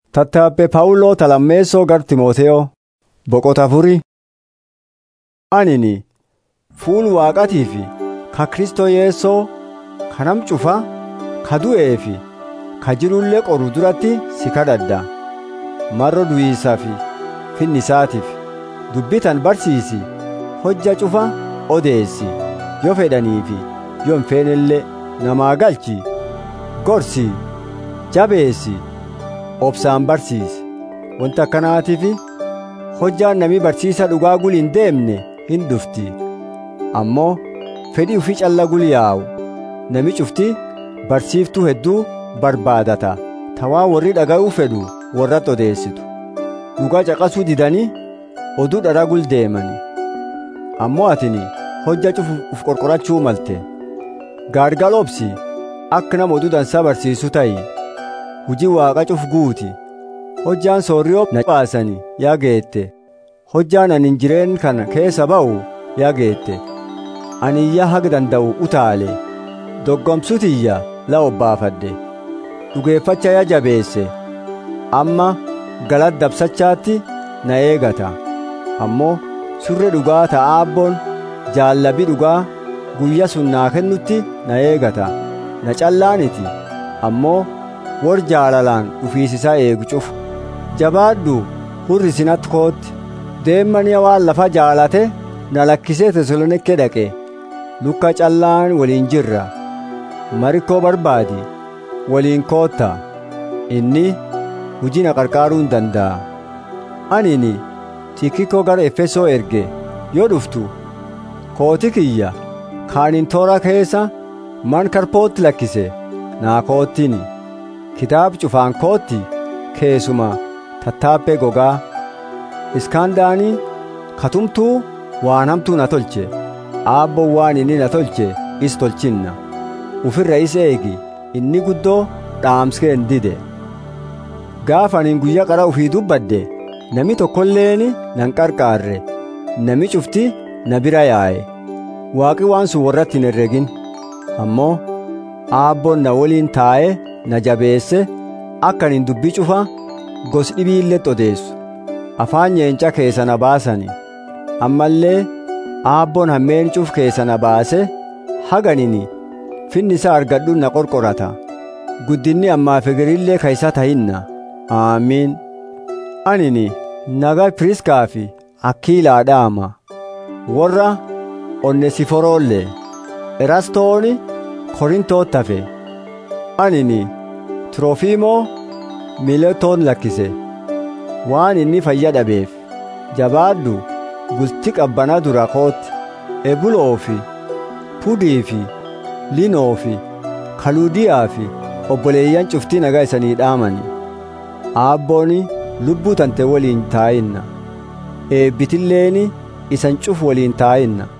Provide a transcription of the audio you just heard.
Tattaabbee Phaawuloo Talammeessoo gar Timooteyoo boqota afurii. Anini fuul waaqatii fi ka Kristoo Yeessoo ka nam cufaa ka du'ee fi ka jirullee qoru duratti si kadhadha. Marro du'iisaa fi finnisaatiif dubbitan barsiisi hojja cufa odeessi yoo fedhanii fi yoo hin feenellee namaa galchi gorsi jabeessi obsaan barsiisi wanta akkanaatiif hojjaan namii barsiisa dhugaa guli hin deemne hin dhufti ammoo fedhii ufii calla guli yaa'u nami cufti barsiiftuu hedduu barbaadata tawaa warri dhaga'uu fedhu warratti odeessitu dhugaa caqasuu didanii oduu dhara gul deemani ammoo atini hojja cufu uf qorqorachuu malte gaargal obsi akka nama oduu dansaa barsiisu ta'i hujii waaqa cuf guuti hojjaan soorriyoo na baasani yaa geette hojjaan anin jireen kana keessa ba'u yaa geette ani iyya haga danda'u utaale doggomsutiyya la obbaafadhe dhugeeffacha yaa jabeesse amma galat dabsachaatti na eegata ammoo surre dhugaa ta'a abboon jaallabi dhugaa guyya sun naa kennutti na eegata na callaaniti ammoo wor jaalalaan dhufiisisaa eegu cufu jabaadhu hurri sinatti kootti deemmaniya waan lafa jaalate na lakkisee tesalonikke dhaqe lukka callaan waliin jirra marikkoo barbaadi waliin kootta inni hujii na qarqaaruu hin danda'a anini tikikoo gara efesoo erge yoo dhuftu kooti kiyya kaanin toora keessa man karpootti lakkise naa koottini kitaab cufaan kootti keessuma tattaabbee gogaa iskandaanii katumtuu waan hamtuu na tolche aabboon waan inni na tolche is tolchinna ufirra is eegi inni guddoo dhaamskee hin dide gaafa anin guyyaa qara ufii dubbadde nami tokkolleeni nan qarqaarre nami cufti na bira yaa'e waaqi waan sun warratti hin herregin ammoo aabboon na waliin taa'ee na jabeesse akka anin dubbii cufa gos dhibiilletti odeessu afaan yeenca keessa na baasani ammallee aabboon hammeen cuf keessa na baase haganini finni isaa argadhu na qorqorata guddinni ammaa figirillee ka isa tahinna aamiin anini naga piriskaa fi akkiilaa dhaama warra onnesiforoollee erastooni korintootti hafe anini tiroofiimoo miiletoon lakkise waan inni fayya dhabeef jabaadhu bulti qabbanaa dura kootti ebuloo fi pudii fi linoo fi kaluudiyaa fi obboleeyyan cuftii nagaa isanii dhaamani aabbooni lubbuu tante waliin taa'inna eebbitilleeni isan cuf waliin taa'inna